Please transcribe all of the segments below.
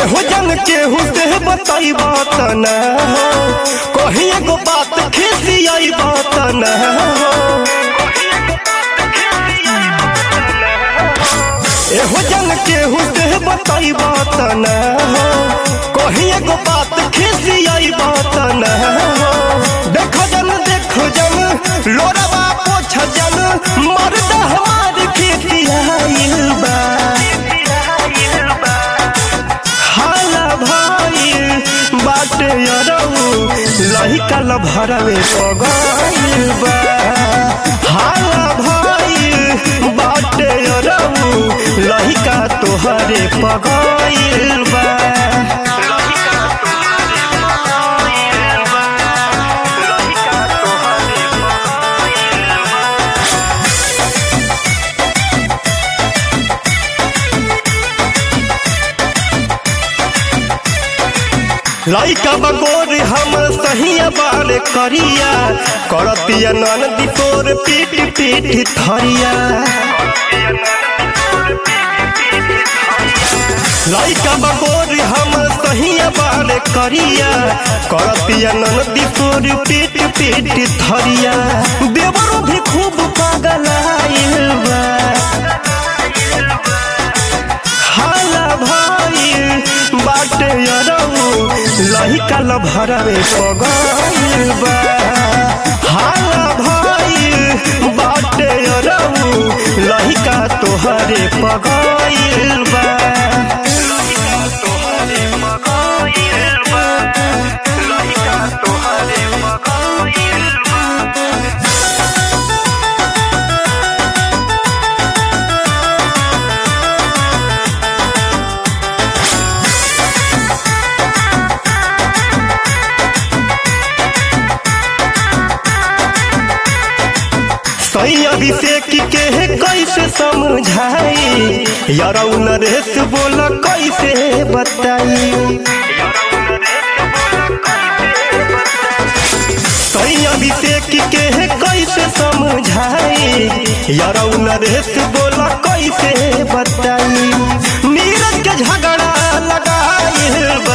एहो जन केहू से बताई बात न हो कही एगो बात खिसियाई बात न हो एहो जन केहू से बताई बात न हो कही एगो बात खिसियाई बात न हो देखो जन देखो जन लोरवा पोछ जन मर्द हमार खिसियाइल बा हाला भाई बाटे अरऊ लहिका लभरवे पगाइल बा हाला भाई बाटे अरऊ लहिका तोहरे पगाइल बा लइका बगोर हम सहिया बार करिया करतिया नन दिपोर पीट पीट थरिया लइका बगोर हम सहिया बार करिया करतिया नन दिपोर पीट पीट थरिया देवरो भी खूब पागल आइल बा हाला भाई बाटे अरऊ लहिका लभरवे पगाइल बा हाला भाई बाटे अरऊ लहिका तोहरे पगाइल बा सही अभिषेक के कैसे समझाई यारऊ नरेश बोल कैसे बताई सही अभिषेक के कैसे समझाई यारऊ नरेश बोल कैसे बताई नीरज के झगड़ा लगाइल बा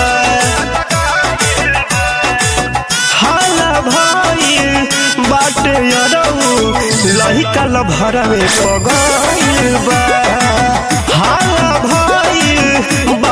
हाला भाई बाटे अरऊ लहिका लभरवे पगाइल बा हाला भाई